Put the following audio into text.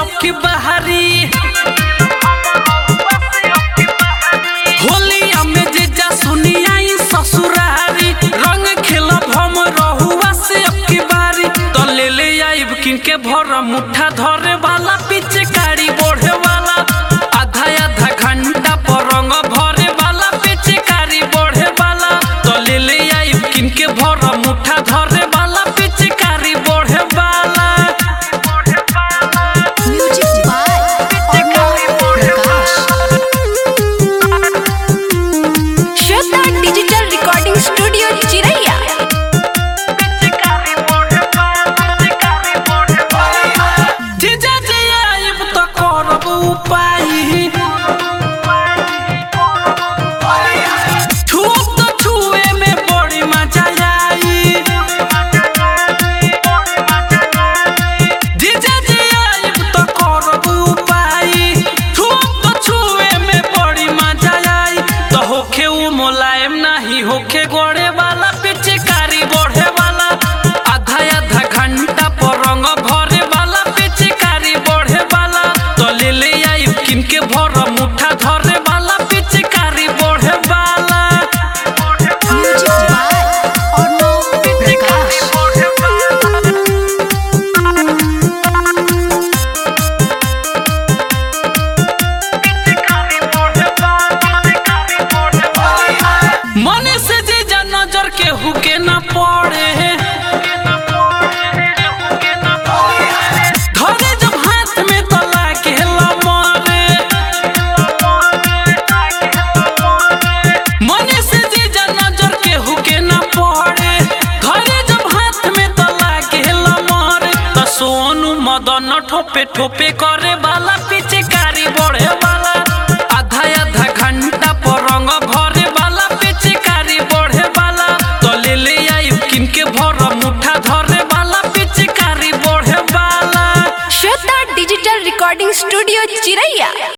अब की बहारी होलिया में जीजा सुनिया ई ससुरारी रंग खेलब हम रहुआ से अब की बारी तो ले ले आइब किनके भर मुठा धरे वाला पीछे गाड़ी बढ़े वाला आधा आधा घंटा पर रंग भरे वाला पीछे गाड़ी बढ़े वाला तो ले ले आइब किनके भर मुठा धरे वाला पीछे गाड़ी बढ़े वाला म्यूजिक बाय अर्णव प्रकाश श्रद्धा डिजिटल रिकॉर्डिंग स्टूडियो चिरैया जीजा जी आइब तो करब उपाय छुप तो छुए में बड़ी मजा आई जीजा जी आइब तो करब उपाय छुप तो छुए में बड़ी मजा आई तो होखे उ मुलायम नाही होखे गोड़े वाला पीछे कारी बढ़े वाला आधा आधा घंटा पर रंग भरे वाला पीछे कारी बढ़े वाला तो ले ले आई किनके भर मुठा धरे वाला पीछे कारी बढ़े वाला म्यूजिक बाय अर्णव प्रकाश मने से जीजा नजर के हुके न पड़े धरे जब हाथ में तो लागे मरे मने से जीजा नजर के हुके न पड़े धरे जब हाथ में तो लागे मरे तो सोनू मदन ठोपे ठोपे कर